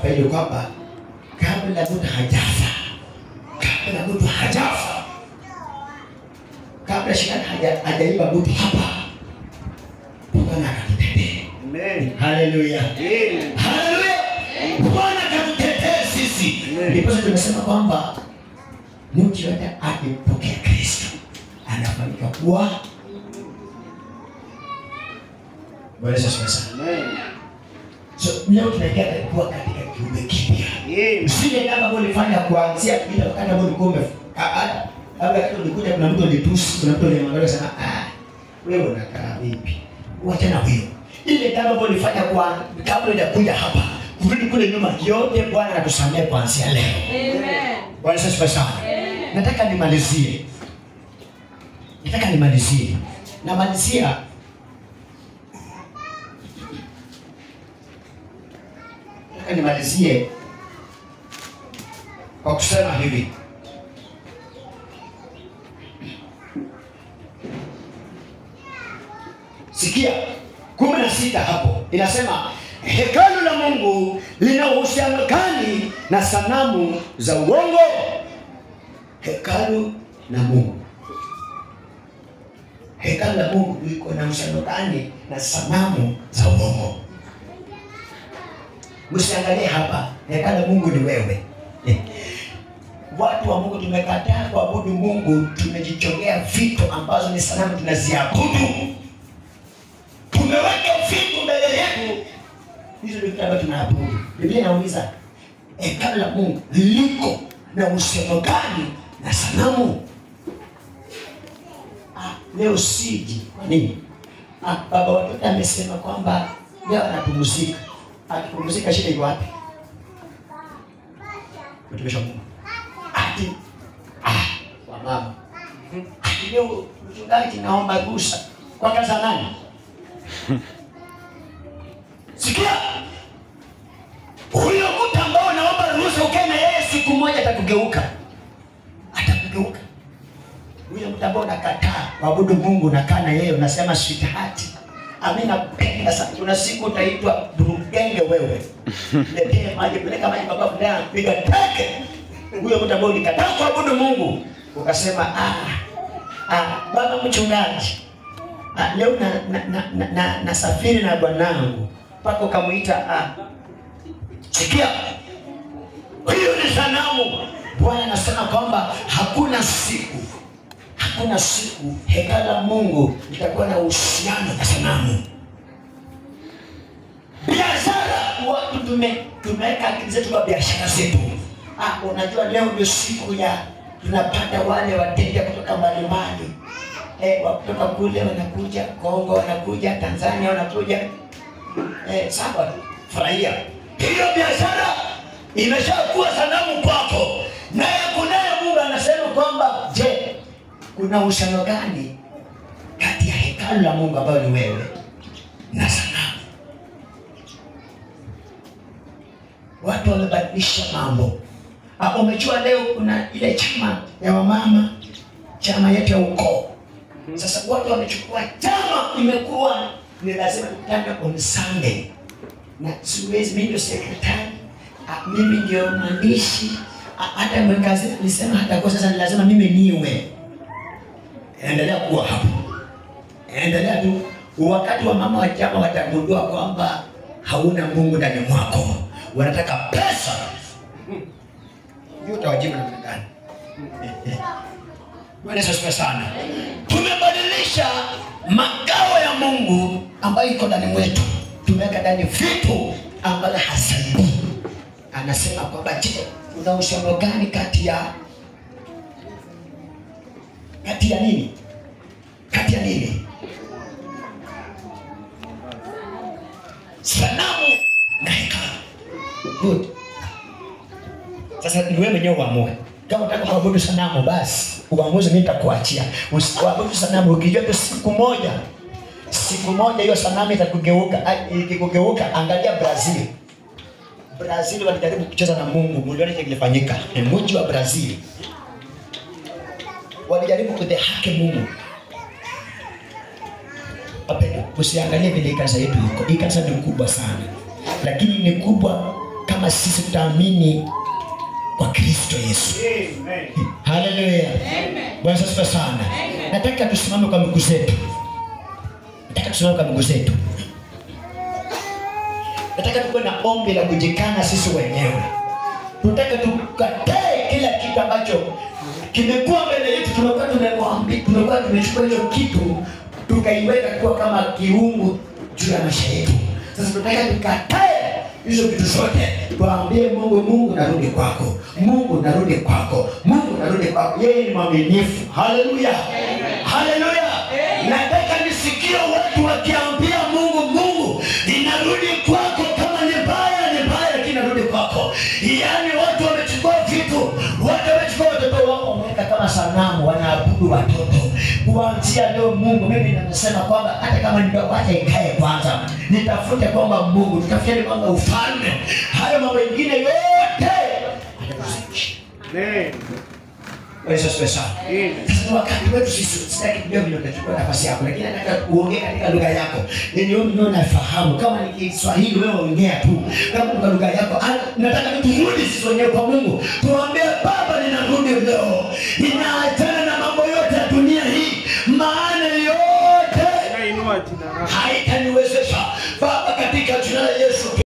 faidi kwamba kabla mtu hajafa, kabla mtu hajafa, kabla shetani haja- hajaiba mtu hapa, Bwana akatutetee. Amen. Haleluya, Amen. haleluya! Bwana akatutetee sisi. Amen. Ndiposa tumesema kwamba mtu yote akimpokea Kristo anafanyika kuwa Bwana Yesu asifiwe sana. Amen. So leo tunaingia kuwa katika kiumbe kipya. Amen. Usije kama ambavyo ulifanya kuanzia ile wakati ambao ulikuwa ume ah, ah, labda wakati ulikuja kuna mtu alitusi, kuna mtu alimwangalia sana ah, wewe unakaa vipi? Wacha na huyo. Ile kama ambavyo ulifanya kwa kabla hujakuja hapa, kurudi kule nyuma, yote Bwana anatusamea kuanzia leo. Amen. Bwana Yesu asifiwe sana. Nataka nimalizie. Nataka nimalizie. Namalizia nataka nimalizie kwa kusema hivi. Sikia kumi na sita hapo inasema hekalu la Mungu lina uhusiano gani na sanamu za uongo? Hekalu la Mungu, hekalu la Mungu liko na uhusiano gani na sanamu za uongo? Msiangalie hapa, hekalu la Mungu ni wewe. Eh. Watu wa Mungu tumekataa kuabudu Mungu, tumejichongea vitu ambazo ni sanamu tunaziabudu tumeweka vitu mbele yetu, hizo ndio vitu ambavyo tunaabudu. Biblia inauliza hekalu la Mungu liko na uhusiano gani na sanamu? Ah, leo siji. Kwa nini? Ah, baba watoto amesema kwamba leo anapumzika. Akipumzika shida iko wapi? Mtumishi wa Mungu. Ati ah, wa mama. Ati leo mchungaji naomba ruhusa. Kwa kazi ya nani? Sikia, huyo mtu ambao naomba ruhusa ukae na yeye siku moja, atakugeuka, atakugeuka. Huyo mtu ambao unakataa kuabudu Mungu, unakaa na yeye unasema sweetheart, ami napenda sana. Kuna siku utaitwa burugenge, wewe letee maji, peleka maji baba fulani anapiga teke. Huyo mtu ambao ulikataa kuabudu Mungu ukasema ah, ah, baba mchungaji Ah, leo na na na, na, na, nasafiri na bwanangu mpaka ukamwita ah. Sikia, hiyo ni sanamu. Bwana anasema kwamba hakuna siku, hakuna siku hekalu la Mungu litakuwa na uhusiano na sanamu. Biashara, watu tume tumeweka akili zetu kwa biashara zetu. Ah, unajua leo ndio siku ya tunapata wale wateja kutoka mbalimbali eh, wa kutoka kule wanakuja Kongo, wanakuja Tanzania, wanakuja eh, sawa, furahia hiyo biashara imeshakuwa sanamu kwako. Naye kunaye Mungu anasema kwamba je, kuna uhusiano gani kati ya hekalu la Mungu ambayo ni wewe na sanamu? Watu wamebadilisha mambo. Ah, umejua leo kuna ile chama ya wamama, chama yetu ya ukoo sasa watu wamechukua chama, imekuwa ni lazima tukutane on Sunday, na siwezi mimi ndio sekretari, ah, mimi ndio mwandishi, ah, hata mwekazi alisema hata kwa sasa ni lazima mimi niwe. Endelea kuwa hapo, endelea tu. Wakati wa mama wa chama watagundua kwamba hauna Mungu ndani mwako, wanataka pesa, hiyo utawajibu namna gani? Bwana Yesu asifiwe sana. Tumebadilisha makao ya Mungu ambayo iko ndani mwetu, tumeweka ndani vitu ambavyo hasaidii. Anasema kwamba je, kuna uhusiano gani kati ya kati ya nini? Kati ya nini? Sanamu na hekalu. Good. Sasa ni wewe mwenyewe uamue. Kama unataka kuabudu sanamu basi uamuzi mimi nitakuachia. Usiabudu sanamu ukijua tu siku moja siku moja hiyo sanamu itakugeuka. Ai, Ikikugeuka angalia Brazil. Brazil walijaribu kucheza na Mungu, mliona kile kilifanyika. Ni mji wa Brazil. Walijaribu kudhihaki Mungu. Wapendwa, usiangalie vile hii kanisa yetu iko. Hii kanisa ni kubwa sana, lakini ni kubwa kama sisi tutaamini kwa kristo yesu Amen. haleluya bwana asifiwe sana nataka tusimame kwa miguu zetu nataka tusimame kwa miguu zetu nataka tukuwe na ombi la kujikana sisi wenyewe tunataka tukatae kila kitu ambacho kimekuwa mbele yetu tumekuwa tumemwambi tumekuwa tumechukua hiyo kitu tukaiweka kuwa kama kiungu juu ya maisha yetu sasa tunataka tukatae hizo vitu zote tuambie mungu mungu narudi kwako mungu narudi kwako mungu narudi kwako yeye ni mwaminifu haleluya haleluya nataka nisikie watu wakiambia mungu mungu inarudi kwako kama ni mbaya ni mbaya lakini narudi kwako yaani watu wamechukua vitu watu wamechukua watoto wao wameweka kama sanamu wanaabudu watoto kuanzia leo mungu mimi nimesema kwamba hata kama ndio wacha ikae kwanza nitafute kwamba mungu tutafuteni kwamba ufalme hayo mambo mengine yote atakuzimisha Amen. Yesu asifiwe sana. Amen. Sasa ni wakati wetu sisi, sitaki kujua vile utachukua nafasi yako, lakini nataka uongee katika lugha yako yenye wewe mwenyewe unafahamu. Kama ni Kiswahili wewe ongea tu, kama ni kwa lugha yako. Ah, Nataka turudi sisi wenyewe kwa Mungu, tuambie Baba, ninarudi leo, ninaachana na mambo yote ya dunia hii, maana yote Nainua jina lako. haita